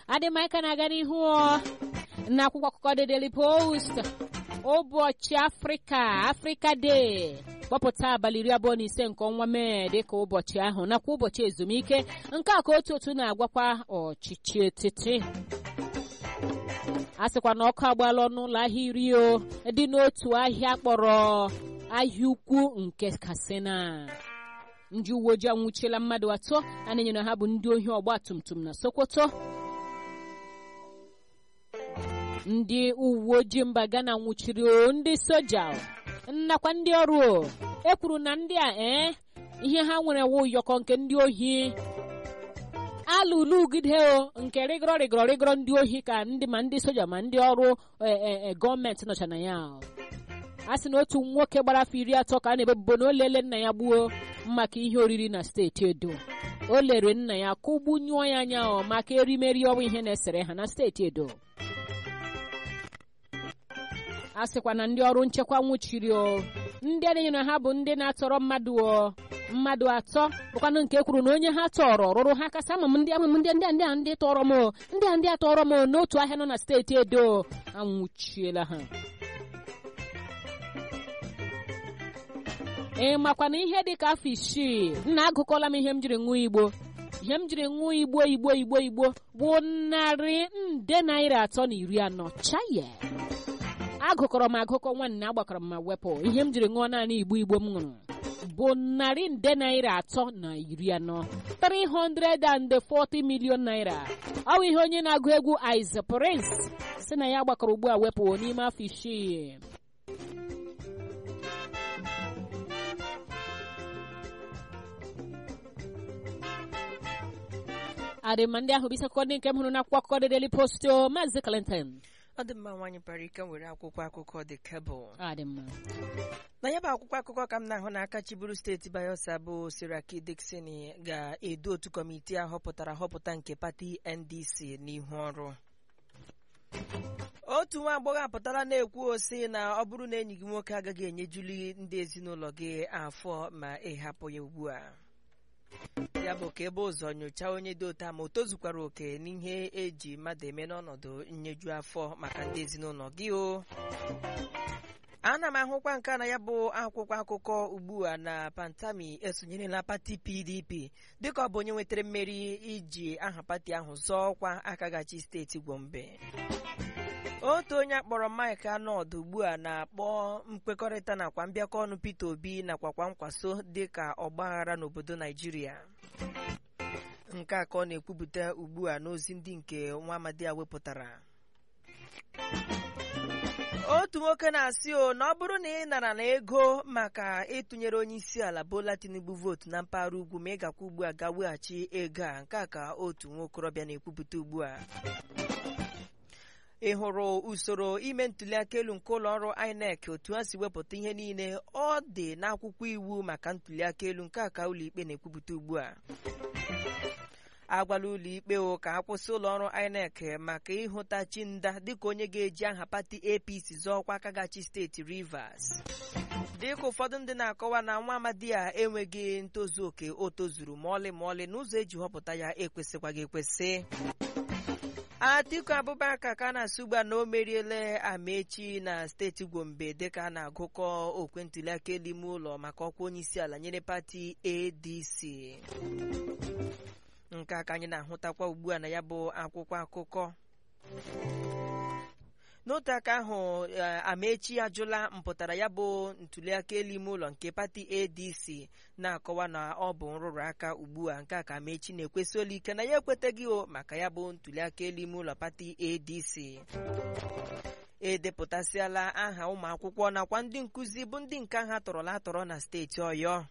adịmaika na-aga n'ihu n'akwụkwọ akụkọ The Daily Post ụbọchị afrịka afrịka day kpọpụta abalị iri abụọ na ise nke ọnwa mee dịka ụbọchị ahụ nakwa ụbọchị ezumike nke a ka otu otu na-agwakwa ọchịchị etiti a sịkwa na ọkụ agbaala ọnụụlọ ahịa iri o dị n'otu ahịa kpọrọ ahịa ukwu nke Katsina ndị uwe ojii anwụchiela mmadụ atọ a na-enyere ha bụ ndị ohi ọgba tum tum na Sokoto ndị uwe ojii mba Ghana nwụchiri ndị soja nakwa ndị ọrụ e kwuru na ndị a ee ihe ha nwere wụ ụyọkọ nke ndị ohi alụlụ ugide o nke rịgọrọ rịgọrọ rịgọrọ ndị ohi ka ndị ma ndị soja ma ndị ọrụ gọọmenti nọcha na ya a sị na otu nwoke gbara afọ iri atọ ka a na-ebebubo na o lele nna ya gbuo maka ihe oriri na steeti Edo o lere nna ya kụgbunyụọ ya anya maka erimeri ọnwa ihe na-esere ha na steeti Edo a sịkwa na ndị ọrụ nchekwa nwụchiri o ndị a na-enyere ha bụ ndị na-atọrọ mmadụ o mmadụ atọ bụkwanụ nke kwuru na onye ha tọrọ rụrụ ha kasị ama m ndị amụm ndị ndị ndị a ndị tọrọ m ndị a ndị a tọrọ m n'otu ahịa nọ na steeti Edo anwụchiela ha ee makwa na ihe dị ka afọ isii nna agụkọla m ihe m jiri ṅụọ igbo ihe m jiri ṅụọ igbo igbo igbo igbo bụ narị nde naira atọ na iri anọ chaye agụkọrọ m agụkọ nwanne agbakọrọ m ma wepụ ihe m jiri ṅụọ naanị igbo igbo m ṅụrụ bụ narị nde naira atọ na iri anọ 340 million naira ọ bụ ihe onye na-agụ egwu Ice Prince si na ya gbakọrọ ugbu a wepụ n'ime afọ isii adịma ndị ahụ bụ isi akụkọ ndị nke m hụrụ n'akwụkwọ akụkọ The Daily Post Maazị Clinton ọ dị mma nwaanyị bara ike were akwụkwọ akụkọ The Cable adịmma na ya bụ akwụkwọ akụkọ ka m na-ahụ n'aka chiburu steeti Bayelsa bụ Siraki Dixon ga-edu otu kọmitii a họpụtara họpụta nke pati NDC n'ihu ọrụ otu nwa agbọghọ apụtala na-ekwu osi na ọ bụrụ na enyi gị nwoke agaghị enyejuli ndị ezinụlọ gị afọ ma ị hapụ ya ugbu a ya bụ ka ebe ụzọ nyochaa onye dị otu a ma o tozukwara oke n'ihe eji mmadụ eme n'ọnọdụ nyeju afọ maka ndị ezinụlọ gị o ana m ahụkwa nke na ya bụ akwụkwọ akụkọ ugbu a na Pantami esonyerela pati PDP dịka ọ bụ onye nwetara mmeri iji aha pati ahụ zọọ ọkwa akagachi steeti Gombe otu onye akpọrọ Mike Anọd ugbu a na-akpọ mkpekọrịta nakwa mbịakọ ọnụ Peter Obi nakwa kwa nkwaso dịka ọgbaghara n'obodo Naijiria nke a ka ọ na-ekwupụta ugbu a n'ozi ndị nke nwa amadi a wepụtara otu nwoke na-asị o na ọ bụrụ na ị nara na ego maka ịtụnyere onye isi ala Bola Tinubu vootu na mpaghara ugwu ma ị gakwa ugbu a ga weghachi ego a nke a ka otu nwokorobịa na-ekwupụta ugbu a ị hụrụ usoro ime ntụliaka elu nke ụlọ ọrụ INEC otu ha si wepụta ihe niile ọ dị n'akwụkwọ iwu maka ntụliaka elu nke a ka ụlọikpe na-ekwupụta ugbu a agwala ụlọikpe o ka ha kwụsị ụlọ ọrụ INEC maka ịhụta Chinda dịka onye ga-eji aha pati APC zọọkwa akagachi steeti Rivers dịka ụfọdụ ndị na-akọwa na nwa amadi a enweghị ntozu oke o tozuru ma ọlị ma ọlị n'ụzọ eji họpụta ya ekwesịkwaghị ekwesị Atiku Abubakar ka na-asụ ugbu a na o meriela Amechi na steeti Gombe dịka a na-agụkọ okwe ntụliaka elu ime ụlọ maka ọkwa onye isi ala nyere pati ADC nke a ka anyị na-ahụtakwa ugbu a na ya bụ akwụkwọ akụkọ n'otu aka ahụ Amechi ajụla mpụtara ya bụ ntụliaka elu ime ụlọ nke pati ADC na-akọwa na ọ bụ nrụrụ aka ugbu a nke a ka Amechi na-ekwesị olu ike na ya ekwetaghị o maka ya bụ ntụliaka elu ime ụlọ pati ADC edepụtasịala aha ụmụ akwụkwọ nakwa ndị nkụzi bụ ndị nke ha tọrọla atọrọ na steeti Ọyọ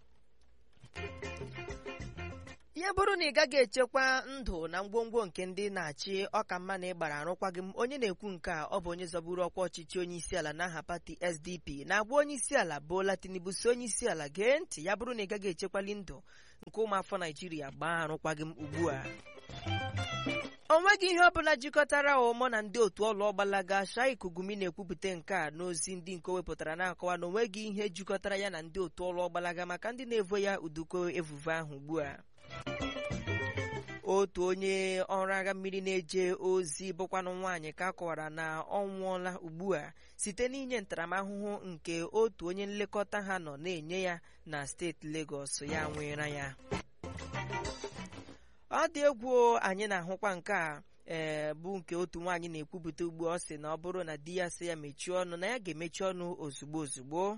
ya bụrụ na ị gaghị echekwa ndụ na ngwongwo nke ndị na-achị ọka mma na ịgbara arụkwaghị m onye na-ekwu nke a ọ bụ onye zọburu ọkwa ọchịchị onye isi ala n'aha pati SDP na-agwa onye isi ala Bola Tinubu si onye isi ala gee ntị ya bụrụ na ị gaghị echekwali ndụ nke ụmụafọ Naijiria gbaa arụkwaghị m ugbu a o nweghị ihe ọ bụla jikọtara ụmụ na ndị otu ọlụ ọgbalaga Shaik Gumi na-ekwupụta nke a n'ozi ndị nke o wepụtara na-akọwa na o nweghị ihe jikọtara ya na ndị otu ọlụ ọgbalaga maka ndị na-evo ya uduko evuve ahụ ugbu a otu onye ọrụ agha mmiri na-eje ozi bụkwanụ nwaanyị ka a kọwara na ọ nwụọla ugbu a site n'inye ntaramahụhụ nke otu onye nlekọta ha nọ na-enye ya na steeti Lagos ya nwere ya ọ dị egwu anyị na-ahụkwa nke a ee bụ nke otu nwaanyị na-ekwupụta ugbu ọ sị na ọ bụrụ na di ya sị ya mechie ọnụ na ya ga-emechi ọnụ ozugbo ozugbo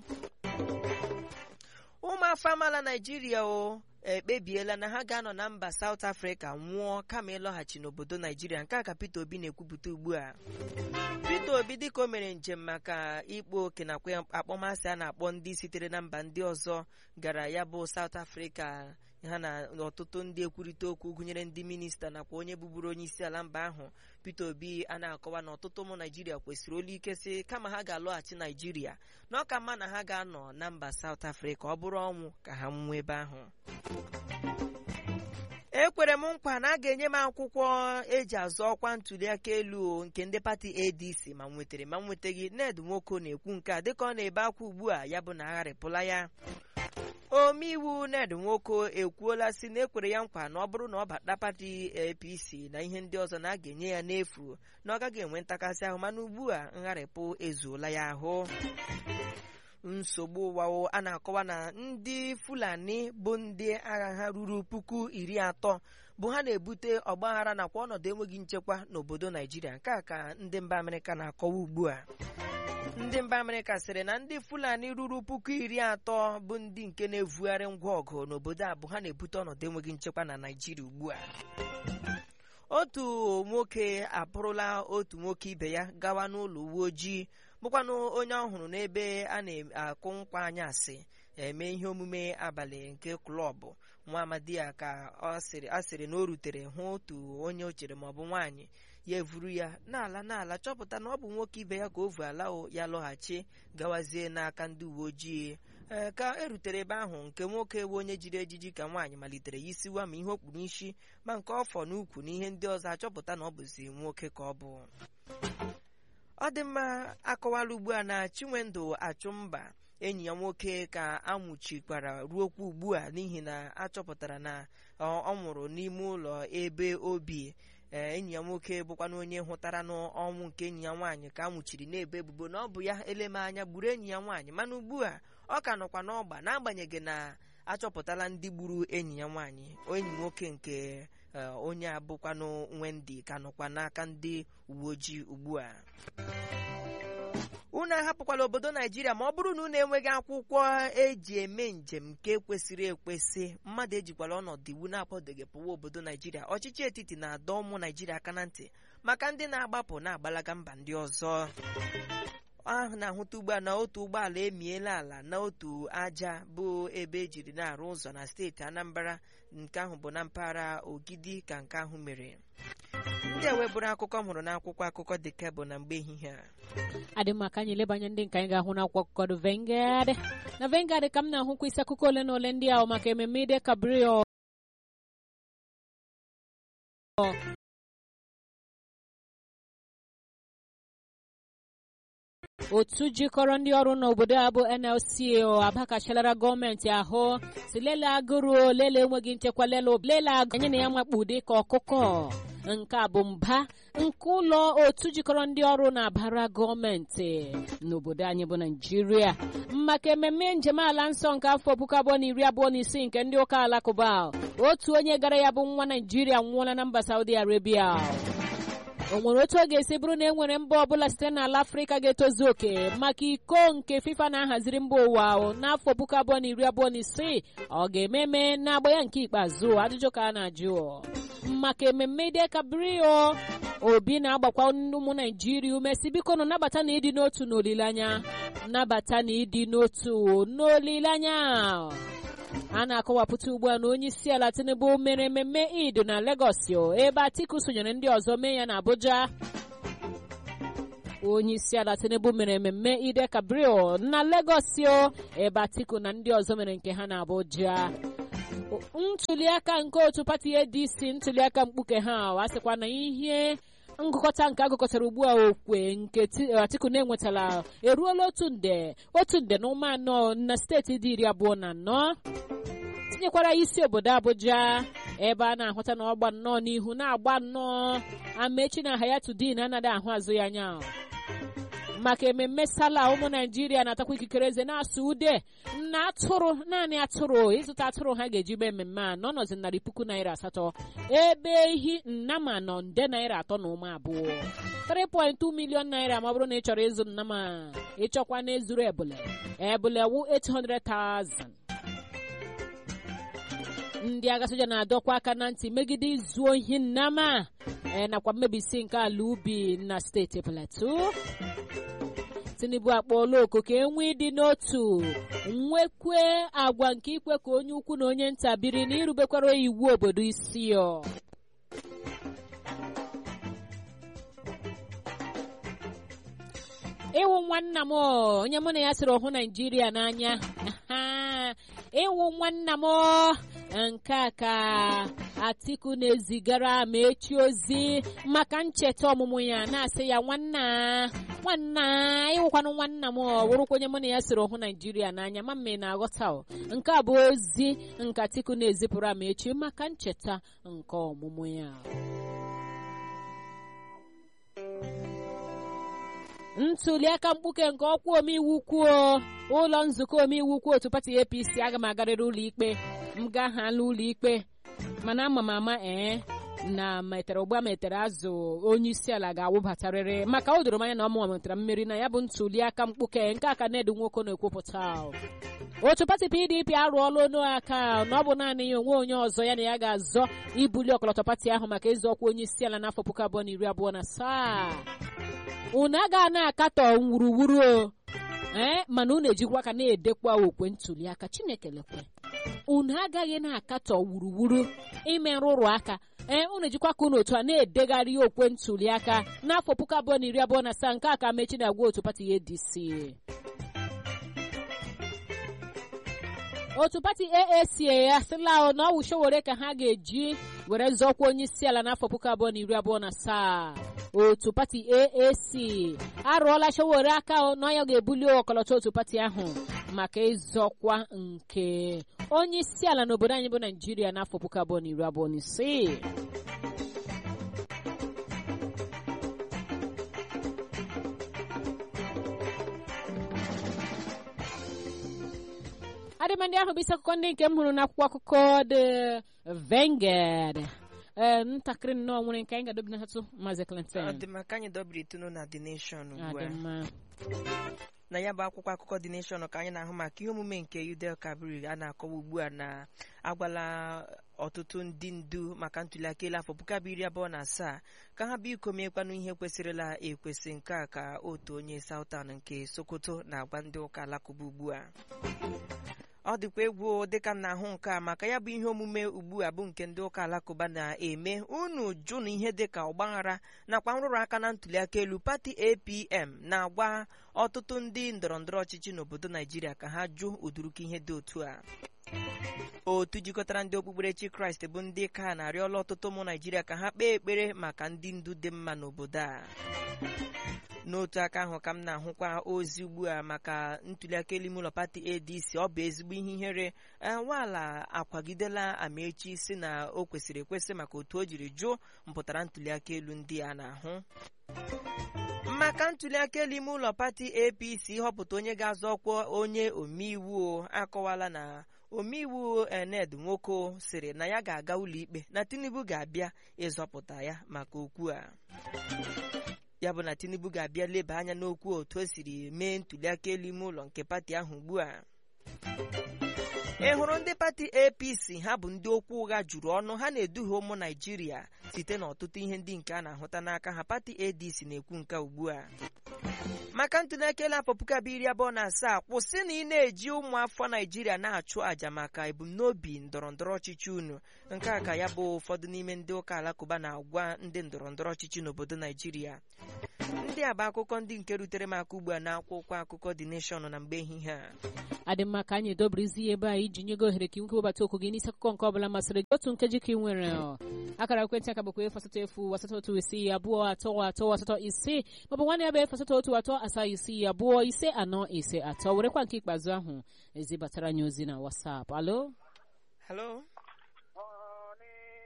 ụmụafọ amaala naijiria o ekpebiela na ha ga-anọ na mba South Africa nwụọ kama ịlọghachi n'obodo naijiria nke a ka Peter Obi na-ekwupụta ugbu a Peter Obi dịka o mere njem maka ịkpa oke nakwa akpọmasị a na-akpọ ndị sitere na mba ndị ọzọ gara ya bụ South Africa ha na ọtụtụ ndị ekwurịta okwu gụnyere ndị minista nakwa onye bụburu onye isi ala mba ahụ Peter Obi a na-akọwa na ọtụtụ ụmụ naijiria kwesịrị olu ike sị kama ha ga-alọghachi naijiria na ọ ka mma na ha ga-anọ na mba South Africa ọ bụrụ ọnwụ ka ha nwụọ ebe ahụ ekwere m nkwa na a ga-enye m akwụkwọ eji azụ ọkwa ntuliaka elu nke ndị pati ADC ma m nwetara ma m nwetaghị Ned Nwoko na-ekwu nke a dịka ọ na-ebe akwa ugbu a ya bụ na agharịpụla ya omeiwu Ned Nwoko ekwuola si na ekwere ya nkwa na ọ bụrụ na ọ bata pati APC na ihe ndị ọzọ na a ga-enye ya n'efu na ọ gaghị enwe ntakasị ahụ mana ugbu a ngharịpụ ezuola ya ahụ nsogbu ụwa a na-akọwa na ndị Fulani bụ ndị agha ha ruru puku iri atọ bụ ha na-ebute ọgbaghara nakwa ọnọdụ enweghị nchekwa n'obodo Naijiria nke a ka ndị mba Amerịka na-akọwa ugbu a ndị mba Amerịka sịrị na ndị Fulani ruru puku iri atọ bụ ndị nke na-evugharị ngwa ọgụ n'obodo a bụ ha na-ebute ọnọdụ enweghị nchekwa na Naijiria ugbu a otu nwoke apụrụla otu nwoke ibe ya gawa n'ụlọ uwe ojii bụkwanụ onye ọhụrụ n'ebe a na-akụ nkwa anyasị eme ihe omume abalị nke klọbụ nwa amadi ya ka a sịrị na o rutere hụ otu onye o chere maọbụ nwaanyị ya evuru ya n'ala n'ala chọpụta na ọ bụ nwoke ibe ya ka o vu ala ya lọghachi gawazie n'aka ndị uwe ojii ee ka erutere ebe ahụ nke nwoke bụ onye jiri ejiji ka nwaanyị malitere ya isiwa ma ihe o kpuru isi ma nke ọfọ n'ukwu na ihe ndị ọzọ achọpụta na ọ bụzi nwoke ka ọ bụ ọ dị mma akọwala ugbu a na Chinwendu Achụmba enyi ya nwoke ka amụchikwara ruokwa ugbu a n'ihi na achọpụtara na ọ nwụrụ n'ime ụlọ ebe obi enyi ya nwoke bụkwana onye hụtara n'ọnwụ nke enyi ya nwaanyị ka amụchiri na-ebe ebubo na ọ bụ ya eleme anya gburu enyi ya nwaanyị mana ugbu a ọ ka nọkwa n'ọgba n'agbanyeghị na achọpụtala ndị gburu enyi ya nwaanyị enyi nwoke nke onye abụkwanụ Wendy ka nọkwa n'aka ndị uwe ojii ugbu a unu ahapụkwala obodo naijiria ma ọ bụrụ na unu enweghị akwụkwọ eji eme njem nke kwesịrị ekwesị mmadụ ejikwala ọnọdụ iwu na-akwadoghị pụwa obodo naijiria ọchịchị etiti na-adọ ụmụ naijiria aka na ntị maka ndị na-agbapụ na-agbalaga mba ndị ọzọ ahụ na-ahụta ugbu a na otu ụgbọala emiela ala na otu aja bụ ebe ejiri na-arụ ụzọ na steeti anambra nke ahụ bụ na mpaghara ogidi ka nke ahụ mere ndị a webụrụ akụkọ m hụrụ n'akwụkwọ akụkọ dị kebụl na mgbe ehihie a adị maka anyị lebanye ndị nke anyị ga-ahụ n'akwụkwọ akụkọ dị Vanguard na Vanguard ka m na-ahụkwa isi akụkọ ole na ole ndị ahụ maka ememme ide kabrio otu jikọrọ ndị ọrụ n'obodo a bụ NLC abakachalara gọọmenti ahụ si lele agụrụ lele enweghị nchekwa lele lele agụ anyị na ya makpu dịka ọkụkọ nke a bụ mba nke ụlọ otu jikọrọ ndị ọrụ na-abara gọọmenti n'obodo anyị bụ naijiria maka ememme njem ala nsọ nke afọ puku abụọ na iri abụọ na isii nke ndị ụka alakụba otu onye gara ya bụ nwa naijiria nwụọla na mba saudi arabia o nwere otu ọ ga-esi bụrụ na e nwere mba ọbụla site n'ala afrịka ga-etozu oke maka iko nke fifa na-ahaziri mba ụwa n'afọ puku abụọ na iri abụọ na isii ọ ga-eme eme n'agba ya nke ikpeazụ ajụjụ ka a na-ajụ maka ememme ide kabrio obi na-agbakwa ụmụ naijiria ume si biko nọ nabata na ịdị n'otu n'olileanya nabata na ịdị n'otu n'olileanya a na-akọwapụta ugbu a na onye isi ala tinubu mere mmemme id na Lagos ebe atiku sonyere ndị ọzọ mee ya na abuja onye isi ala tinubu mere mmemme ide kabrio na Lagos ebe atiku na ndị ọzọ mere nke ha na abuja ntuliaka nke otu pati adc ntuliaka mkpuke ha a sịkwa na ihe ngụkọta nke agụkọtara ugbu a okwe nke atiku na-enwetala eruola otu nde otu nde na ụma anọ na steeti dị iri abụọ na anọ tinyekwara isi obodo abuja ebe a na-ahụta na ọgba nnọọ n'ihu na-agba nnọọ amechi na hayatudin anaghị ahụ azụ ya anya maka ememme sala ụmụ naijiria na-atakwa ikikere eze na-asụ ude na atụrụ naanị atụrụ ịzụta atụrụ ha ga-eji mee mmemme a n'ọnọdụ narị puku naira asatọ ebe ehi nnama nọ nde naira atọ na ụmụ abụọ 3.2 million naira ma ọ bụrụ na ị chọrọ ịzụ nnama ịchọkwa na ezuru ebule ebule wu 800,000 ndị agha soja na-adọkwa aka na ntị megide izu ohi nnama nakwa mmebisi nke ala ubi na steeti plateau tinubu akpọọla oku ka enwe ịdị n'otu nwekwe agwa nke ikwe ka onye ukwu na onye nta biri na irubekwara iwu obodo isi ọ ịwụ nwanna m onye mụ na ya sịrị ọhụ naijiria n'anya ịwụ nwanna m nke a ka atiku na-ezigara ma echi ozi maka ncheta ọmụmụ ya na-asị ya nwanna nwanna ịwụkwanụ nwanna m wụrụkwa onye mụ na ya sịrị ọhụ naijiria n'anya ma mme na-aghọta nke a bụ ozi nke atiku na-ezipụrụ ama echi maka ncheta nke ọmụmụ ya ntuli aka mkpuke nke ọkwa omeiwu kwuo ụlọ nzukọ omeiwu kwuo otu pati apc aga m agarịrị ụlọ ikpe m gaa ha ụlọ ikpe mana ama m ama ee na metere ụgba metere azụ onye isi ala ga-awụbatarịrị maka o doro m anya na ọmụma nwetara mmeri na ya bụ ntuli aka mkpuke nke aka na-edu nwoke na-ekwupụta otu pati pdp arụọla onu aka na ọ bụ naanị ya onwe onye ọzọ ya na ya ga-azọ ibuli ọkọlọtọ pati ahụ maka ịzọ ọkwa onye isi ala n'afọ puku abụọ na iri abụọ na asaa unu agaghị na-akatọ nwuruwuru o ee mana unu ejikwa aka na-edekwa okwe ntuli aka chineke lekwe unu agaghị na-akatọ wuruwuru ime nrụrụ aka ee unu ejikwa aka unu otu a na-edegharị okwe ntuli aka n'afọ puku abụọ na iri abụọ na asaa nke a ka mechi na-agwa otu pati adc otu pati aac asịla na ọ wụ Sowore ka ha ga-eji were zọkwa onye isi ala n'afọ puku abụọ na iri abụọ na asaa otu pati aac arụọla Sowore aka na ya ga-ebuli ọkọlọtọ otu pati ahụ maka ịzọkwa nke onye isi ala n'obodo anyị bụ naijiria n'afọ puku abụọ na iri abụọ na isii adịmandị ahụ bụ isi akụkọ ndị nke m hụrụ n'akwụkwọ akụkọ The Vanguard ee ntakịrị nnọọ nwere nke anyị ga-adobi n'atụ Maazị Clinton ọ dị maka anyị dobiri itunu na The Nation ugbu adị a mma na ya bụ akwụkwọ akụkọ The Nation ka anyị na-ahụ maka ihe omume nke Udel Kabir a na-akọwa ugbu a na agwala ọtụtụ ndị ndu maka ntuliaka elu afọ puku abụọ iri abụọ na asaa ka ha bịa ikomekwanụ ihe kwesịrịla ekwesị nke a ka otu onye Southern nke Sokoto na-agwa ndị ụka alakụba ugbu a ọ dịkwa egwu dịka m na-ahụ nke a maka ya bụ ihe omume ugbu a bụ nke ndị ụka alakụba na-eme unu jụ na ihe dịka ọgbaghara nakwa nrụrụ aka na ntuliaka elu pati APM na-agwa ọtụtụ ndị ndọrọndọrọ ọchịchị n'obodo Naijiria ka ha jụ ụdụrụka ihe dị otu a otu jikọtara ndị okpukperechi kraịst bụ ndị ka na-arịọla ọtụtụ ụmụ naijiria ka ha kpee ekpere maka ndị ndu dị mma n'obodo a n'otu aka ahụ ka m na-ahụkwa ozi ugbu a maka ntuliaka elu ime ụlọ pati adc ọ bụ ezigbo ihe ihere nwaala akwagidela amaechi si na o kwesịrị ekwesị maka otu o jiri jụọ mpụtara ntuliaka elu ndị a na-ahụ maka ntuliaka elu ime ụlọ pati apc họpụta onye ga-azọ ọkwa onye omeiwu akọwala na omeiwu ened nwoko sịrị na ya ga-aga ụlọikpe na tinubu ga-abịa ịzọpụta ya maka okwu a ya bụ na tinubu ga-abịa leba anya n'okwu otu o siri mee ntuliaka elu ime ụlọ nke pati ahụ ugbu a ị hụrụ ndị pati apc ha bụ ndị okwu ụgha juru ọnụ ha na-eduhie ụmụ naijiria site n'ọtụtụ ihe ndị nke a na-ahụta n'aka ha pati adc na-ekwu nke ugbu a maka ntuliaka elu afọ puku abụọ iri abụọ na asaa kwụsị na ị na-eji ụmụ afọ naijiria na-achụ àjà maka ebumnobi ndọrọndọrọ ọchịchị unu nke a ka ya bụ ụfọdụ n'ime ndị ụka alakụba na-agwa ndị ndọrọndọrọ ọchịchị n'obodo naijiria ndị a bụ akụkọ ndị nke rutere m aka ugbu a na akwụkwọ akụkọ The Nation na mgbe ehihie a adị mma ka anyị edobirizi ya ebe a iji nye gị ohere ka inwe webata okwu gị n'isi akụkọ nke ọbụla masịrị gị otu nkeji ka ị nwere ọ. akara ekwentị aka bụkwa efu asatọ efu asatọ otu isii abụọ atọ atọ asatọ ise maọbụ nwanne ya bụ efu asatọ otu atọ asaa isii abụọ ise anọ ise atọ werekwa nke ikpeazụ ahụ ezibatara anyị ozi na WhatsApp alo Hello?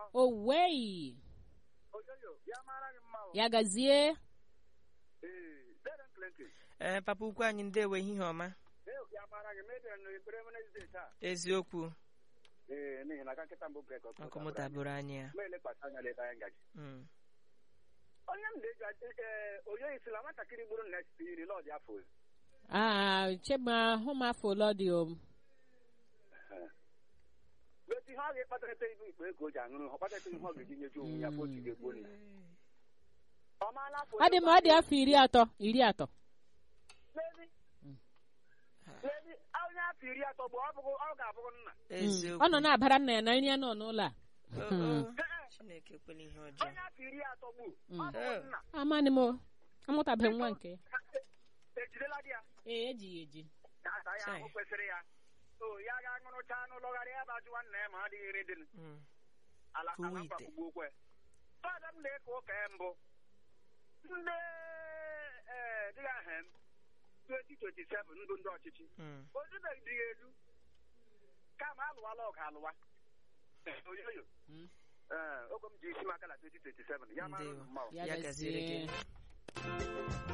owei oyoyo ya mara gị mma o ya gazie ee Deren Clinton ee papa ukwu anyị ndewo ehihie ọma ee ya mara gị medere na ekpere Wednesday taa eziokwu ee n'ihi na aka nkịta mbụ brek ọkụ mụta bụrụ anyị ya ma elekwasị anya leta ya ngaji Mm. onye m na-eji ee oyoyi sila nwatakịrị gburu next iri lọdị afọ iri. aa chema hụ m afọ ụlọ dị o Wetu ihe ọ ga-ekpatarịta ibu ikpe ka o ji aṅụrụ ọ kpatarịta ihe ọ ga-eji nyeju onwe ya ka otu ga-egbuo nna ọ maala afọ ọ dị m ọ dị afọ iri atọ iri atọ N'ezi n'ezi onye afọ iri atọ bụ ọ bụghị- ọ ga-abụghị nna eziokwu ọ nọ na-abara nna ya na nri ya nọ n'ụlọ a Oh, oh. chineke ekwela ihe ọjọọ onye afọ iri atọ bụ ọ Mm. bụghị nna amanị m o amụtabeghị nwa nke ya ejidela di ya ee ejighị eji asa ya ahụ Chai. kwesịrị ya o ya ga-aṅụrụcha anụ lọgharịa ya bụ ajụwa nna ya ma ọ dịghị iri dị Mm. ala Kụwa ala ite. mgbakugbu okwe fada m na-eke ụka ya mbụ ndị ee dịghị aha m 2027 ndụ ndị ọchịchị Mm. ozubeghị elu kama alụwala ọgụ alụwa oyoyo Mm. ee oge m ji isi maka na 2027 ya mara Ndewo. mma o. ya Ya gaziere gazie gị.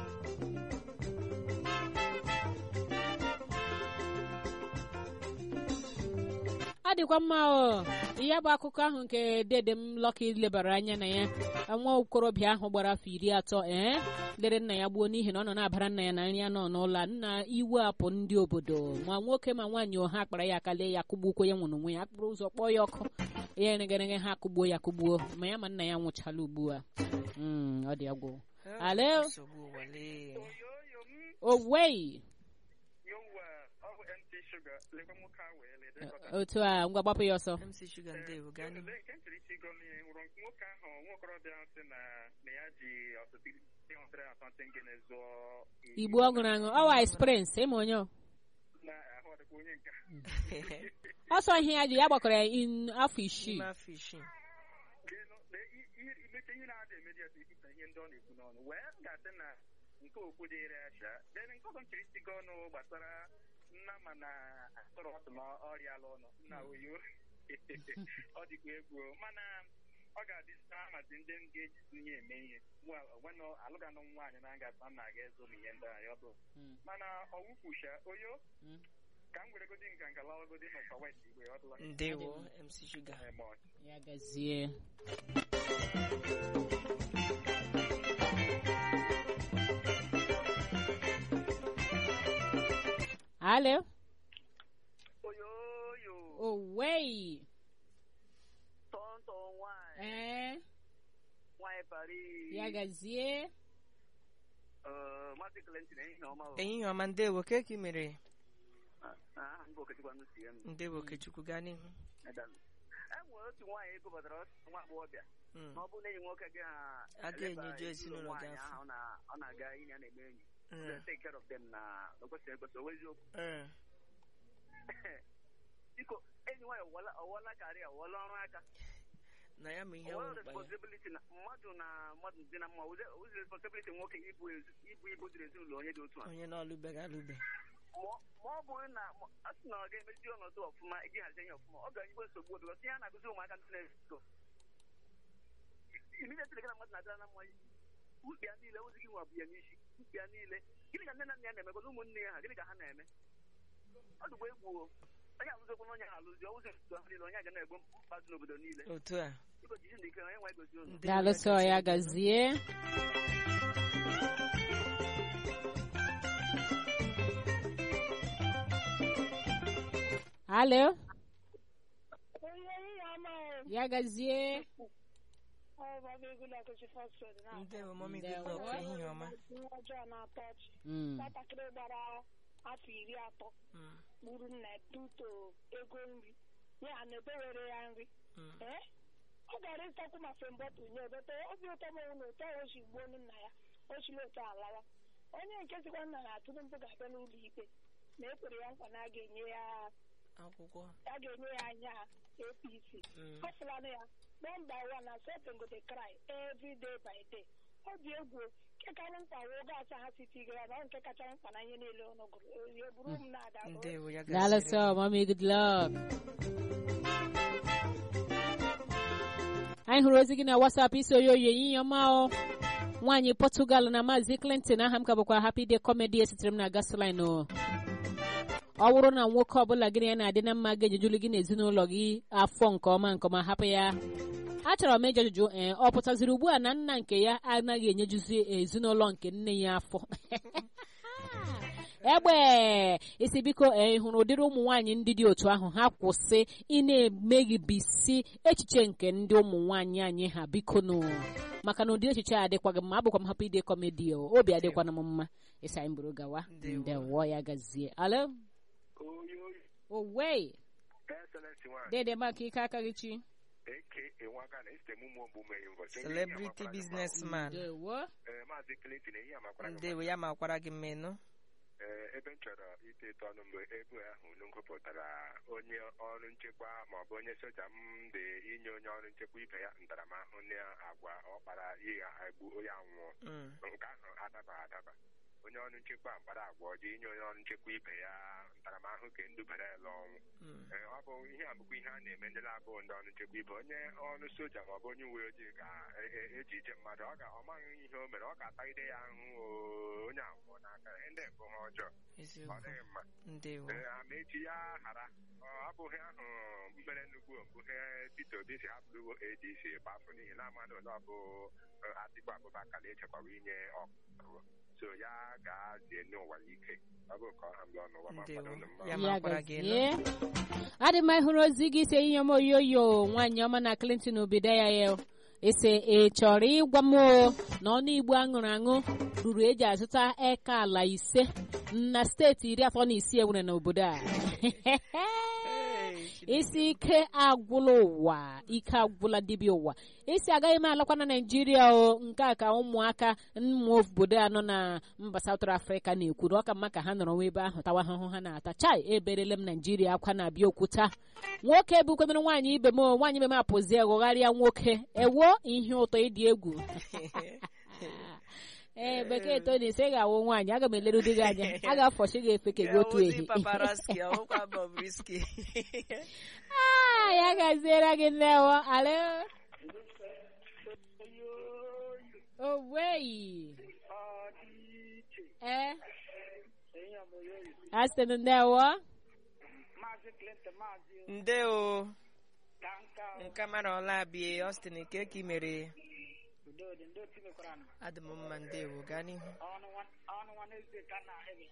ọ dịkwa mma o ya bụ akụkọ ahụ nke dede m lọka lebara anya na ya nwa okorobịa ahụ gbara afọ iri atọ ee lere nna ya gbuo n'ihi na ọ nọ na-abara nna ya na nri ya nọ n'ụlọ nna iwe apụ ndị obodo ma nwoke ma nwaanyị ọha akpara ya aka lee ya kụgbukwo ya nwụrụ onwe ya akpụrụ ụzọ kpọọ ya ọkụ ya eregerege ha kụgbuo ya kụgbuo ma ya ma nna ya nwụchala ugbu a Mm, ọ dị agwụ Alo? nsogbu ụwa lee. oyoyo m owei yowa ọ bụ mt shuga lekwa nwoke ahụ wee lede otu a ngwa gbapụ ya ọsọ mc shuga ndewo gaa n'ihu nke ntiri isi gọm ihe nwụrụ nwoke ahụ nwa okorobịa ahụ sị na na ya ji ọtụtụ ihe ọtụtụ asọmpi ngene zụọ igbo ọ ṅụrụ aṅụ ọwa experience ịma onye ọ na ahụ ọdịkwa onye nka ọsọ ihe ya ji ya gbakọrọ ya in afọ isii n'ime afọ isii Gịnụ, na i- i- imete ihe na-ada emedi ya ikwuta ihe ndị ọ na-ekwu n'ọnụ wee m ga-asị na nke okwu dịrị acha then nke ọzọ nchiri isi gị ọnụ gbasara nna ma na atụrụ ọtụ na ọrịa ala ọnụ nna oyo ọ dịkwa egwu mana ọ ga-adị amazi ndị m ga-ejizi ihe eme ihe nwenụ alụganụ nwaanyị na nga na aga ezo m ihe ndị anyị ọ bụ mana ọwụkwusha oyo Mm. ka m weregodi nka nka lawagodi n'ụkwa west igwe ọ dụla ndewo mc shuga eme ọchị ya gazie alo oyoyo owei tọntọ nwaanyị ee nwaanyị Paris ya gazie Eh, Maazị Clinton ehihie ọma o. ehihie ọma ndewo ka eke mere Ah, aha m bụ Okechukwu Anụsi ya m. ndewo okechukwu gaa n'ihu Edalụ. E nwere otu nwaanyị egopụtara otu nwa agbọghọbịa Mm. na ọ bụrụ na enyi nwoke gị ha A ga-enyeju ezinụlọ gị afọ. ahụ na ọ na-aga inye ya na-eme enyi Mm. take care of them na na o kwesịrị ekwesị o eziokwu Mm. biko enyi nwaanyị ọwụla ọwụla karị ọwụla ọrụ aka na ya ma ihe ọwụla wụ mkpa ya responsibility na mmadụ na mmadụ dị na mma ozi responsibility nwoke ibu ezi- ibu ibu dịrị ezinụlọ onye dị otu a onye na-alụbeghị alụbe ma ma ọ bụrụ na ma- a sị na ọ ga-emezi ọnọdụ ọfụma iji hazie ihe ọfụma ọ ga-anyịkwa nsogbu obi ọsị ya na-agụzi ụmụaka ndị na-ezo imiletịrị gị na mmadụ na-adịra na mmanya mkpịa niile ozi gị nwa bụ ya n'isi mkpịa niile gịnị ka nne na nna ya na-eme gwana ụmụnne ya ha gịnị ka ha na-eme ọ dịgwa egwu o onye alụzikwa na onye ha alụzi ọwụzi otu ha niile onye ga na-egbo mkpa dị n'obodo niile otu a biko jisi ndị ike onye nwa egozi ụzọ Ndewo, daalụsọ ya gazie alo ya gazie ndewo mọmi Ndewo. goodluck ehihie ọma nwa ọjọọ na-atọ ọchị Mm. nwatakịrị gbara afọ iri atọ Mm. gburu nna ya tuto ego nri ya na edewere ya nri Mm. ee ọ gara ịzụtakwu ma fembọtụ nye ebete obi ụtọ m na otu ahụ o si gbuo nna ya o chiri otu a lawa onye nke sikwa nna na Tinubu ga-abịa n'ụlọ ikpe na ekwere ya nkwa na a ga-enye ya akwụkwọ a ga-enye ya anya APC Mm. ọ fụlana ya nọmba wan na setting go dey cry every day by day ọ dị egwu nke karị mkpa wụ oge asaa ha siti gara na ọ nke kacha mkpa na ihe niile ọnụ gụrụ ya buru m na-ada o. ndewo ya daalụsọ gaziere mami good luck anyị hụrụ ozi gị na WhatsApp isi oyoyo ehihie ọma o nwaanyị Portugal na Maazị Clinton aha m ka bụkwa Happy Day Comedy esitere m na gasoline o ọ bụrụ na nwoke ọbụla gị na ya na-adị na mma ga-ejejuli gị n'ezinụlọ gị afọ nke ọma nke ọma hapụ ya achọrọ m ịjụ ajụjụ ee ọ pụtaziri ugbu a na nna nke ya anaghị enyejuzi ezinụlọ nke nne ya afọ egbe isi biko ee hụrụ ụdịrị ụmụ nwaanyị ndị dị otu ahụ ha kwụsị ị na-emeghibisi echiche nke ndị ụmụ nwaanyị anyị ha biko nụ maka na ụdị echiche a adịkwaghị mma abụkwa m hapụ ide kọmedi o obi adịkwana m mma ịsa anyị buru gawa Ndewo. ndewo ya gazie alo oyo owe excellence one dede maka ike aka gị chi aka nwaka na esite mụ mụ meghị mbọchị celebrity businessman ndewo maazị Clinton ehi amakwara gị ndewo ya makwara gị mmenụ Ee, ebe m chọrọ ite eto ọnụ mgbe ebe ahụ unu gụpụtara onye ọrụ nchekwa maọbụ onye soja m dị inye onye ọrụ nchekwa ibe ya ntaramahụhụ na agwa ọkpara ya egbu onye anwụọ Mm. nke ahụ adaba adaba onye ọrụ nchekwa mkpara agwa ọjọọ inye onye ọrụ nchekwa ibe ya ntaramahụhụ ka ndubara ya ọnwụ Mm. Ee, ọ bụ ihe a bụkwa ihe a na-eme ndị na-abụ ndị ọrụ nchekwa ibe onye ọrụ soja maọbụ onye uwe ojii ga-eji ije mmadụ ọ ga ọ maghị ihe o mere ọ ga-atagide ya ahụhụ oo, onye anwụọ n'aka ya ndị bụ ha ọjọọ ọ eziokwu dịghị mma ndewo Ee, ama echi ya ghara ọ abụghị ahụ mbere nnukwu mbụhe Peter Obi si hapụrụ ADC gbafụ n'ihi na amadụ na ọ bụ eh, Atiku Abubakar echekwawa inye ọkụ so ya ga-azie n'ụwa ike ọ bụ ka ọ ha mgbe ọnụ ụwa ma Ndewo. kwado unu mma Ya ya makwara gị elu. gazie adị mma ịhụrụ ozi gị ise ihe m oyoyo nwaanyị ọma na Clinton obido ya ya ese ị chọrọ ịgwa m o na ọnụ igbo aṅụrụ aṅụ ruru eji azụta eka ala ise na steeti iri atọ na isii enwere n'obodo a Hey, Chineke. isi ike agwụla ụwa ike agwụla dibịa ụwa isi agaghị m alakwa na naijiria o nke a ka ụmụaka ụmụ obodo a nọ na mba South Africa na-ekwu na ọ ka mma ka ha nọrọ nwa ebe ahụ tawa ahụhụ ha na-ata chai eberele m naijiria akwa na-abịa okwuta nwoke bukwenere nwaanyị ibe m o, nwaanyị ibe m apụzie ghọgharịa nwoke ewo ihe ụtọ ịdị egwu ee bekee toni ise ga-awụ nwaanyị aga m eleru di gị anya a ga-afọchi gị efe ka gị otu Ozi ehi paparazzi, ọwụkwa Bobrisky. Ah, ya gaziere gị nnewo alo oweyi ee asịtị ndewo Maazị Clinton, Maazị ndewo Kanka, nke mara ọla abịa Austin nke ka ị mere Udodi, ndị otu mekwara nụ. adị m mma ndewo gaa n'ihu Ọnụ nwa- ọnụ nwa n'ezie ka na ahịrị.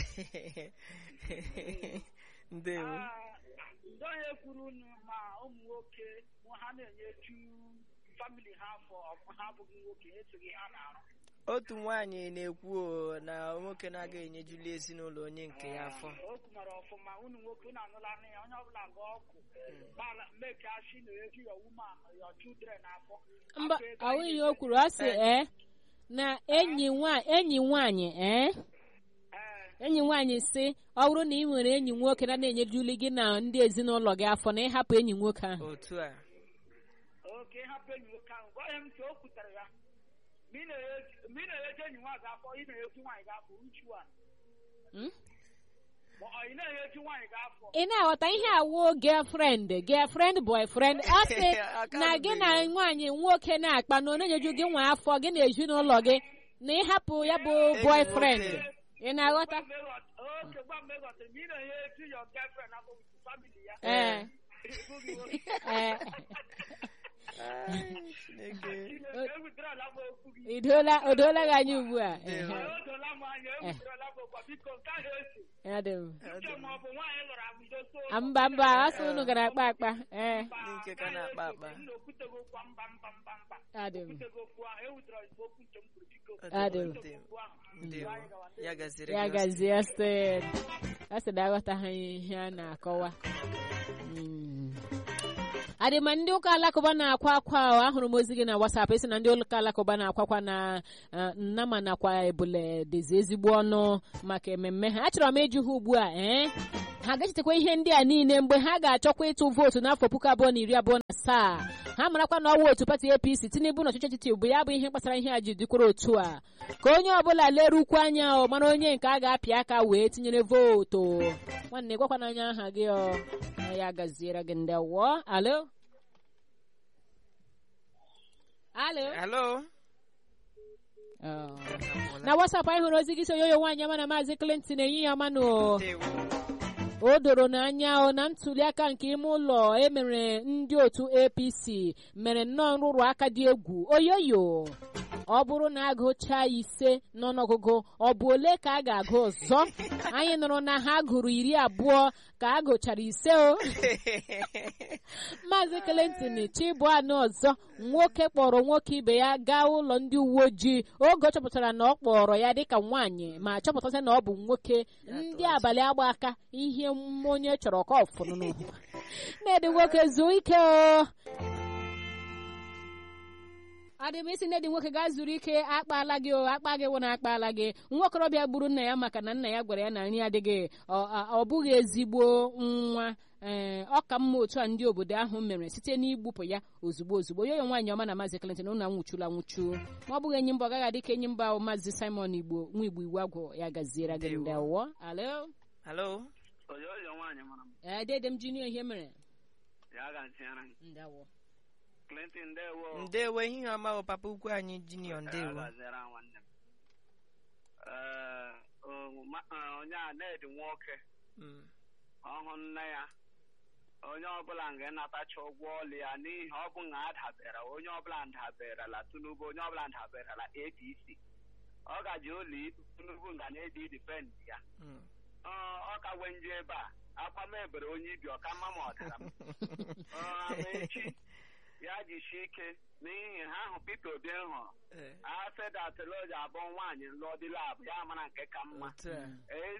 ndewo Ah, ndị onye kwuru unu ma ụmụ nwoke mụ ha na-enyeju famili ha afọ ọ- ha abụghị nwoke esoghị ha na-arụ otu nwaanyị na-ekwu o, na nwoke na-aga enyejuli ezinụlọ onye nke ya afọ o kwumara ọfụma unu nwoke unu anụla nụ ya onye ọbụla ga ọkụ gbala make ashi na eju your woman your children afọ mba Afọ ego ahụ anyị ihe o kwuru ọ sị ee na enyi nwa enyi nwaanyị ee ee enyi nwaanyị si ọ bụrụ na ị nwere enyi nwoke na na-enyejuli gị na ndị ezinụlọ gị afọ na ịhapụ enyi nwoke ahụ otu a oke hapụ enyi nwoke ahụ gwa ya m ka o kwutere ya ma ị na-enye- ma ị na-enyeju enyi nwaanyị gị afọ ị na-enyeju nwaanyị gị afọ uchu a Hmm? ma ọ ị na-enyeju nwaanyị gị afọ ị na-aghọta ihe awụ girlfriend girlfriend boyfriend ọ sị Aka na gị na rubere. nwaanyị nwoke na-akpa na ọ na-enyeju gị nwa afọ gị na ezinụlọ gị na ịhapụ ya bụ boyfriend nwoke. ị na-aghọta Gwa m ịghọta- oke gwa m ịghọta ma ị na-enyeju your girlfriend afọ with family ya ee Ịbụghị nwoke. ee Ai, Chineke. Chineke, ewuterela m okwu gị idola odola gị anya ugbu a Ndewo. Ehe. o dola m anya ewuterela m okwu biko nke ahụ esi Adị m. uche ma ọ bụ nwaanyị lụrụ abido so Ah, mba mba asị unu gara akpa akpa ee Ndị nke ka na-akpa akpa. m na okwutego okwu mba mba mba mba adị m okwutego okwu ahụ ewutere ozugbo okwu nke m kwuru biko Adị m. Ndewo. okwu ahụ Ndewo. ya gaziri ya gị, Austin. gazie sted a sị na aghọtaghị ihe a na-akọwa Mm. adịma ndị ụka alakụba na-akwa akwa ahụ ahụrụ m ozi gị na wasap esi na ndị ụka alakụba na-akwakwa na eh, nnama nakwa ebule dịzi ezigbo ọnụ maka ememme ha achọrọ m ịjụ ha ugbu a ee ha ga-echetakwa ihe ndị a niile mgbe ha ga-achọkwa ịtụ vootu n'afọ puku abụọ na iri abụọ na asaa ha marakwa na ọwa otu pati apc tinubu na ọchịchị etiti bụ ya bụ ihe kpatara ihe a ji dịkwara otu a ka onye ọbụla lerukwu anya ọ mara onye nke a ga-apị aka wee tinyere vootu nwanne gwakwana anya aha gị ọ ya gaziere gị ndị wụọ alo alo alo Oh. na wasapụ anyị hụrụ ozi gị so yoyo nwaanyị ama na maazị clinton enyi ya manụ ndewo o doro n'anya o na ntuliaka nke ime ụlọ emere ndị otu apc mere nnọọ nrụrụ aka dị egwu oyoyo ọ bụrụ na agụchaa ise n'ọnụọgụgụ ọ bụ ole ka a ga-agụ ọzọ anyị nụrụ na ha gụrụ iri abụọ ka a gụchara ise o maazị clinton chibụanụ ọzọ nwoke kpọrọ nwoke ibe ya gaa ụlọ ndị uwe ojii oge ọ chọpụtara na ọ kpọrọ ya dịka nwaanyị ma chọpụtasị na ọ bụ nwoke ndị abalị agba aka ihe onye chọrọ ka ọfụnụ na-edi nwoke zuo ike o adị m isi nne dị nwoke gaa zuru ike akpala gị o akpa gị wụ na akpala gị nwa okorobịa gburu nna ya maka na nna ya gwara ya na nri adịghị ọ- ọ ọ bụghị ezigbo nwa ee ọ ka mma otu a ndị obodo ahụ mere site n'igbupụ ya ozugbo ozugbo yoyo nwaanyị ọma na maazị Clinton unu anwụchula anwụchu ma ọ bụghị enyi mba ọ gaghị adị ka enyi mba ahụ maazị Simon Igbo nwa Igbo iwu agwụ ya gaziere gị Ndewo. ndewo alo alo oyoyo nwaanyị mara m ee dede m junior ihe mere ya ga-ntịara m ndewo clinton ndewo ndewo ihe ọma o papa ukwu anyị junior Ya ndewo gaziere nwanne m Ee, o- ma- eh, onye a na-edi nwoke Mm. ọhụ nne ya onye ọbụla ga-enatacha ụgwọ ọlụ ya n'ihi ọ bụ na adabere onye ọbụla daberela Tinubu onye ọbụla daberela APC ọ gaji ụlọ ikpe Tinubu nga na-edi dipend ya Mm. Ọ ọ ka wee nje ebe a akwa m ebere onye ibi ọka mma ma ọ dara m Ọ, ama echi ya jisie ike n'ihi ha ahụ Peter Obi hụrụ Eh, afedatloji abụọ nwaanyị lụọ dị labụ ya mara nke ka mma otu a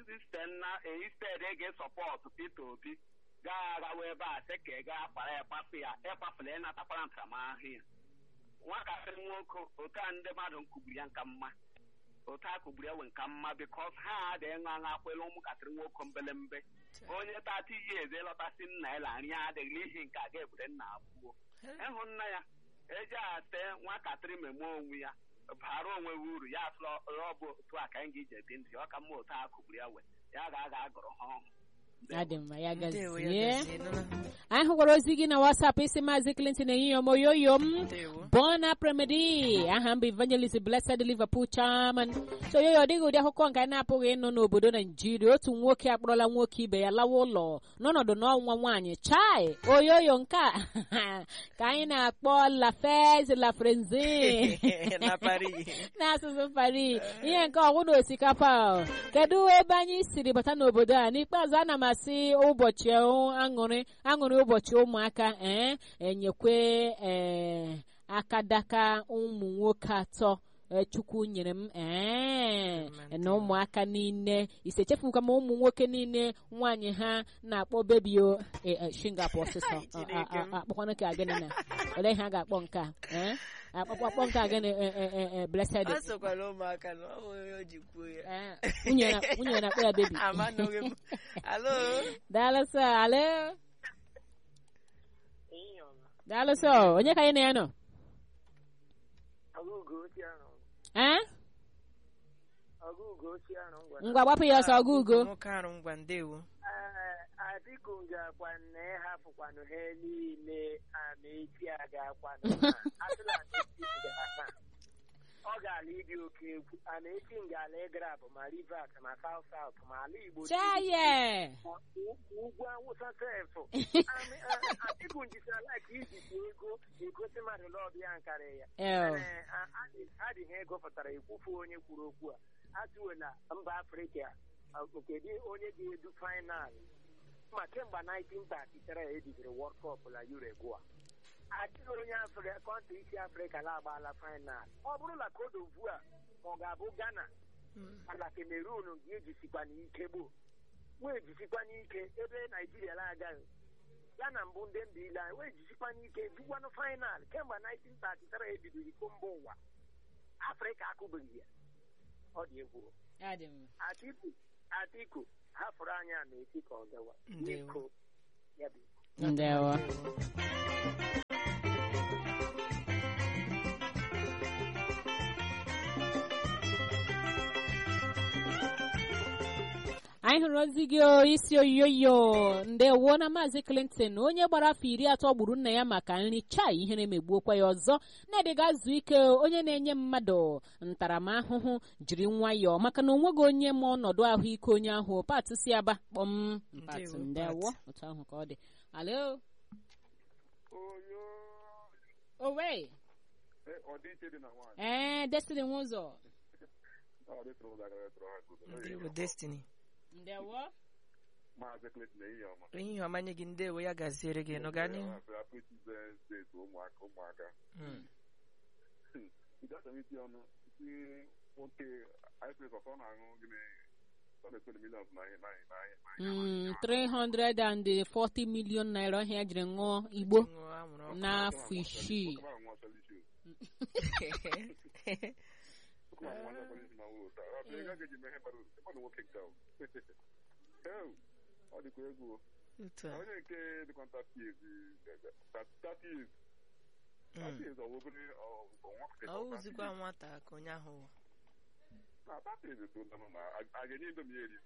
eisted ga-esọpọtụ Peter Obi gaa agawa ebe a sị ka ị gaa kpara ya kpapụ ya ịkpapụla ịnatakwara ntaramahụhụ ya nwatakịrị nwoke otu a ndị mmadụ kugburu ya nka mma otu a kugburu ya wee nka mma bikos ha adịghị ṅụ aṅụ akwela ụmụntakịrị nwoke mbelembe onye tata iyi eze lọtasị nna ya la nri ya adịghị n'ihi nke a ga-ebure nna abụọ ịhụ nna ya eji ate nwatakịrị meme onwe ya bara onwe ya uru ya asụla ọ bụ otu a ka anyị ga-eji ebi ndụ ya ọ ka mma otu a kugburu ya wee ya ga-aga agụrụ ha ọhụụ ya dị mma ya ndewo ya gazie gazie nụla. anyị hụkwara ozi gị na WhatsApp isi maazị Clinton ehihie ọma oyoyo m ndewo Bona Premedi aha m bụ Evangelist Blessed Liverpool Chairman so yoyo ọ dịghị ụdị akụkọ nke anyị na-apụghị ịnụ n'obodo Naijiria otu nwoke akpọrọla nwoke ibe ya lawa ụlọ n'ọnọdụ n'ọnwa nwaanyị chai oyoyo nke a ka anyị na-akpọ La Fez La Frenzy na Paris n'asụsụ Paris ihe nke ọgwụ na osikapa o. kedu ebe anyị siri bata n'obodo a n'ikpeazụ ana m asị ụbọchị aṅụrị aṅụrị ụbọchị ụmụaka ee enyekwe ee akadaka ụmụ nwoke atọ ee, chukwu nyere m ee na ụmụaka niile ise chefukwa ma ụmụ nwoke niile nwaanyị ha na-akpọ bebi o e, e, shingapụ ọsịsọ Chineke m. akpọkwanụ ka gịnị na ole ihe a ga-akpọ nke a ee akpọkpọ akpọ nke a gịnị e, e, e, e, blessed ọ sokwara ụmụaka na ọ nwere o ji kwuo ya Ee, nwunye na- nwunye na-akpọ ya bebi amanụghị m alo daalụ sọ ale daalụ sọ onye ka anyị na ya nọ ee ngwa gbapụ ya ọsọ ọgụ ugo nwoke arụ ngwa ndewo adịkụ ga-akwa na ịhapụkwanụ ha niile amaechi a ga-akwanụ ha atụla amaechi ga-asa ọ ga-ala ịdị oke egwu amaechi ngala ịgara bụ ma rivers ma south south ma ala igbo chaye ugwu awụsa sefụ adịkụ njisira like ijikwa ego egosi mmadụ n'ọbịa nkarị ya Ew. Ee, a- adị- adịghị ego pụtara ekwufu onye kwuru okwu a atụwela mba afrịka a, nke dị onye ga-edu fainal ma kemgbe 1933 ebidoro World Cup na Uruguay adịghị onye afrịka kọntrị isi afrịka na-agbaala fainal ọ bụrụ na Cote d'Ivoire ma ọ ga-abụ Ghana mana Cameroon ga-ejisikwa n'ike gboo wee jisikwa n'ike ebe Naijiria na-agaghị ya na mbụ ndị mba ile anyị wee jisikwa n'ike dugwanụ fainal kemgbe 1933 ebidoro iko mba ụwa afrịka akụbeghị ya ọ dị egwu Ya dị mma. atiku atiku hafụrụ anyị a na-eti ka ọ gawa Ndewo. biko ya bụ ndewo anyị hụrụ ozi gị o, isi oyoyo ndewo na maazị clinton onye gbara afọ iri atọ gburu nna ya maka nri chai ihere megbuokwa ya ọzọ na-edịga zuo ike onye na-enye mmadụ ntaramahụhụ jiri nwayọọ maka na onweghị onye ma ọnọdụ ahụike onye ahụ pat si aba kpọm pat Ndewo, ndewo Pat. otu ahụ ka ọ dị alo oyo owe ọdịiche dị na nwaanyị ee destiny nwụzọ ọ dịtụrụ ụzọ agara tụrụ ha kudo ndewo destiny ndewo maazị Clinton ehihie ọma ehihie ọma nye gị ndewo ya gaziere gị nụ gaa n'ihu Happy Tuesday to ụmụaka ụmụaka Mm. ịgasamiti ọnụ isi nwoke ipres ọsọ na-aṅụ gịnị ọ na-ekpere milions na ihe na ihe na ihe Mm, 340 million naira ọhịa jiri ṅụọ igbo Ṅụọ anwụrụ ọkụ. n'afọ isii ọ dịkwa egwu Otu a. onye nke dịkwa ntapiz tapiz Mm. tapiz ọ wụbụrụ ọ wụzikwa nwata ka onye ahụ wụ. na tapiz so nọ na a ga-enye indomi eri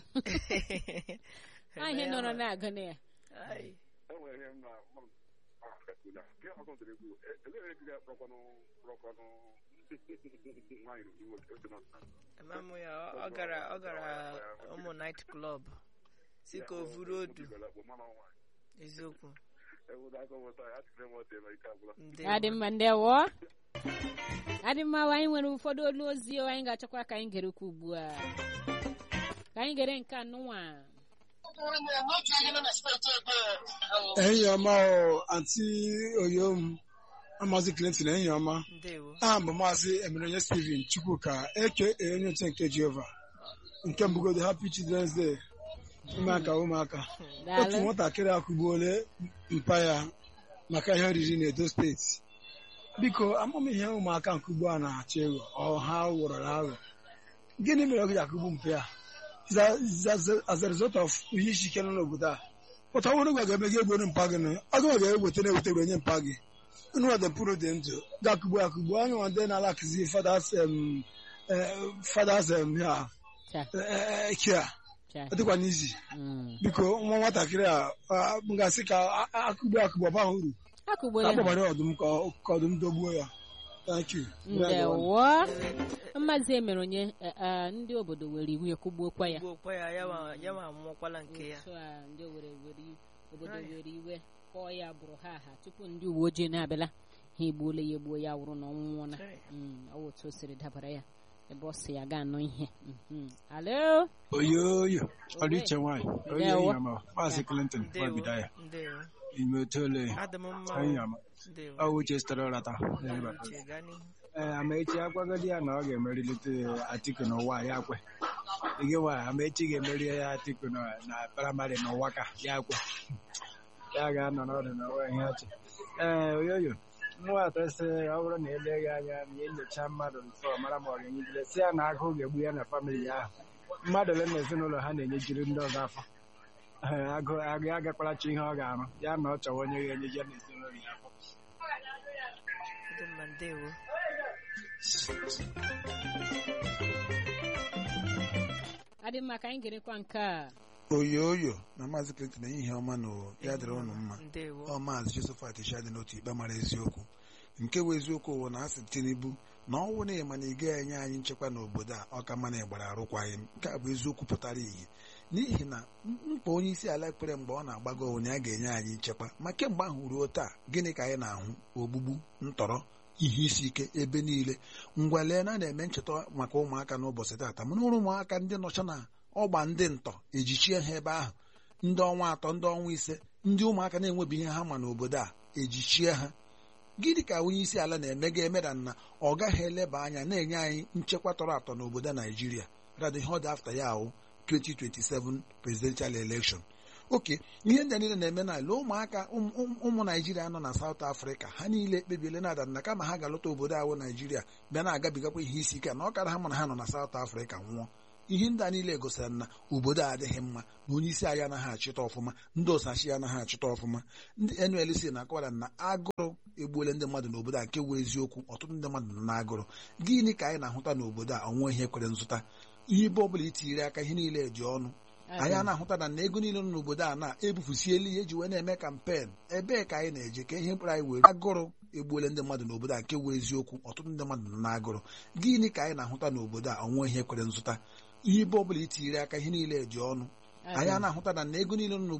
anyị nọrọ na-agụ na ya Ai. enwere ihe m na mmadụ akakuna nke ọzọ dịrị egwu elee ebe ga-akpọkwanụ kpọkwanụ nwaanyị nwoke oche nọ na Amam ya ọ- ọ gara ọ gara ụmụ night club si ka o vuru odu eziokwu ndewo adị mma ndewo adị mma wa anyị nwere ụfọdụ olu ozi o anyị ga-achọkwa ka anyị gere ukwu ugbu a ka anyị gere nke anụnwa ehihie ọma o anti oyom maazị clinton ehihie ọma ndewo aha mbụ maazị emerenye steven chukwuka eke onye oche nke jehova nke mbụgodo happy children's day ụmụaka ụmụaka otu daalụ nwatakịrị akụgbuole mpa ya maka ihe oriri n'edo steeti biko amam ihe ụmụaka nke ugbu a na-achọ ego ọ ha ghọrọ aghọ gịnị mere ọ gaji akụgbu mpa ya Is a- is as- as a result of ihe isi ike nọ n'obodo a pụta ọhụrụ gwa ga-eme gị egboro mpa gị nụ agụ ga-eweta na-eweta were nye mpa gị unu wadị mpụrụ dị ndụ ga-akụgbu akụgbu anya nwa ndị na-alakụzi fathers em, eh, fathers em, ya Cha, eh, eh, kia cha. ọ dịkwa n'izi Mm. biko nwa nwatakịrị a a, m ga-asị ka a- a- akụgbu akụgbu ọba uru akụgboro ka ha akpọbara ọdụm ka ọ- ka ọdụm dogbuo ya thank you ndewo mmazi emere onye eh, eh, ndị obodo were iwu ekwugbuokwa ya gbuokwa ya ya ma- ya ma amụọkwala nke ya otu a ndị owere were i- obodo were iwe kọọ ya bụrụ ha aha tupu ndị uwe ojii na-abịala ha egbuola ya egbuo ya wụrụ na ọ nwụọla Right. Mm, ọ wụ otu o siri dabara ya ebe ọ si ya ga anụ ihe Mhm. alo oyoyo ọdịiche nwaanyị onye Ndewo. enyi ama maazị clinton ndewo nwabido ya ndewo ime otole adị m mma enyi o. ama ndewo ọ uche sitere ụrata uche gaa n'ihu ee amaechi akwagodi ya na ọ ga-emerilite atiku n'ụwa ya kwe gị nwa amaechi ga-emeri ya atiku na na praịmarị n'ụwa ka ya kwe ya ga-anọ n'ọdụ n'ụwa ihe ọchị ee oyoyo nwata sị ọ bụrụ na eleghị anya ma enyocha mmadụ nso mara ma ọ ga-enyejire si ya na agụụ ga-egbu ya na famili ya ahụ mmadụ ole na ezinụlọ ha na-enyejiri ndị ọzọ afọ Ee, agụ agụ agakwara chi ihe ọ ga-arụ ya na ọ chọwa onye ga-enyeje na ezinụlọ ya afọ dị mma ndewo adị mma ka anyị gerekwa nke a oyoyo na maazị clinton ehihie ọma na ya dịrị ụnụ mma ndewo ọ maazị josephat shadị n'otu ikpe mara eziokwu nke bụ eziokwu wụ na asị tinubu na ọnwụ na ịma na ị gaghị enye anyị nchekwa n'obodo a ọ ka mma na ịgbara arụkwaghị m nke a bụ eziokwu pụtara ihe n'ihi na mkpa onye isi ala kpere mgbe ọ na-agbago owu na ya ga-enye anyị nchekwa ma kemgbe ahụ ruo taa gịnị ka anyị na-ahụ ogbugbu ntọrọ ihe isi ike ebe niile ngwa lee na a na-eme ncheta maka ụmụaka n'ụbọchị taata mana ụrụ ụmụaka ndị nọcha na ọgba ndị ntọ ejichie ha ebe ahụ ndị ọnwa atọ ndị ọnwa ise ndị ụmụaka na-enwebi ihe ha ma n'obodo a ejichie ha gịnị ka onye isi ala na-eme ga-emeda na ọ gaghị eleba anya na-enye anyị nchekwa tọrọ atọ n'obodo naijiria rado ihe ọ dị afta ya ahụ 2027 presidential election oke ihe ndị a niile na-eme n'ala ụmụaka ụmụ ụmụ- ụmụ naijiria nọ na South Africa ha niile ekpebiele na adanna kama ha ga-alọta obodo ahụ naijiria bịa na-agabigakwa ihe isi ike na ọ kara ha mana ha nọ na South Africa nwụọ ihe ndị a niile gosiri na obodo a adịghị mma na onye isi anyị anaghị achịta ọfụma ndị osachi anaghị achịta ọfụma ndị NLC na-akọwara na agụrụ egbuole ndị mmadụ n'obodo a nke wee eziokwu ọtụtụ ndị mmadụ nọ n'agụrụ gịnị ka anyị na-ahụta n'obodo a ọnwa ihe kwere nzụta ihe ebe ọbụla itinyere aka ihe niile dị ọnụ anyị a na-ahụta na na ego niile nọ n'obodo a na-ebufusiela ihe eji wee na-eme kampen ebee ka anyị na-eje ka ihe mkpụrụ anyị were agụrụ egbuole ndị mmadụ n'obodo a nke wụ eziokwu ọtụtụ ndị mmadụ nọ n'agụrụ gịnị ka anyị na-ahụta n'obodo a ọnwa ihe kwere nzụta ihe ebe ọ bụla itinyere aka ihe niile eji ọnụ anyị a na-ahụta na na ego niile nọ n'obodo